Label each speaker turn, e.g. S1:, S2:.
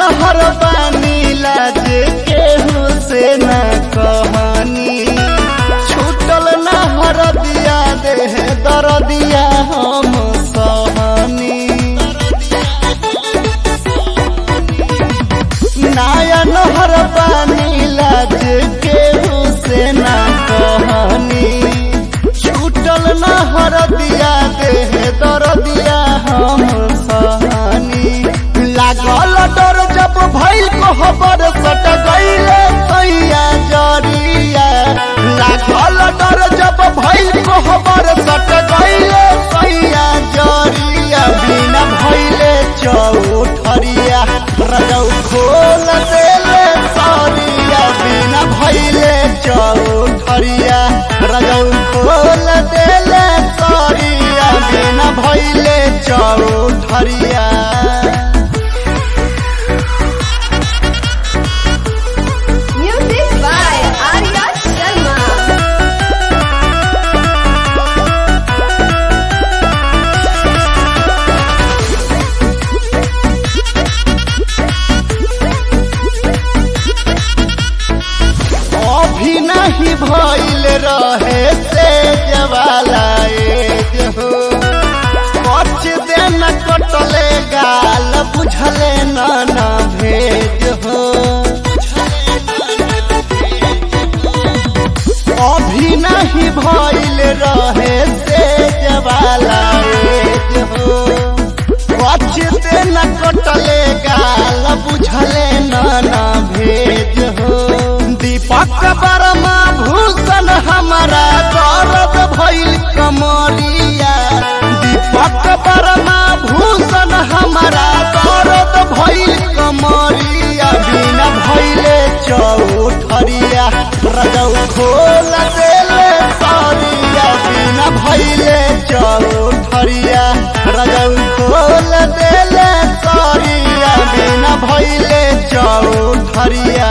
S1: नहर पानी लाज केहू से न कहानी छूटल नहर दिया देह दर दिया हम सहनी नाया नहर पानी लाज केहू से न कहानी छूटल नहर दिया देह दर दिया हम सहनी लागल डर जब भइल कोहबर सट गइले तैया जरिया लागल डर जब भइल कोहबर सट गइले तैया जरिया बिना भइले चौठरिया रजौ खोल देले सरिया बिना भइले चौठरिया रजौ खोल देले सरिया बिना भइले चौठरिया
S2: Music by Arya Sharma.
S1: अभी नहीं भइल रहे से जवाला एज हो कच दिन कटले गाल बुझले न न भेज हो अभी नहीं भइल रहे से जवाला एज हो कच दिन कटले गाल बुझले न न भेज हो दीपक बर्मा भूषण हमारा दर्द भइल कमरिया दीपक बर्मा भूषण हमारा दर्द भइल कमरिया बिना भइले चौठरिया रजौ खोल देले सरिया बिना भइले चौठरिया रजौ खोल देले सरिया बिना भइले चौठरिया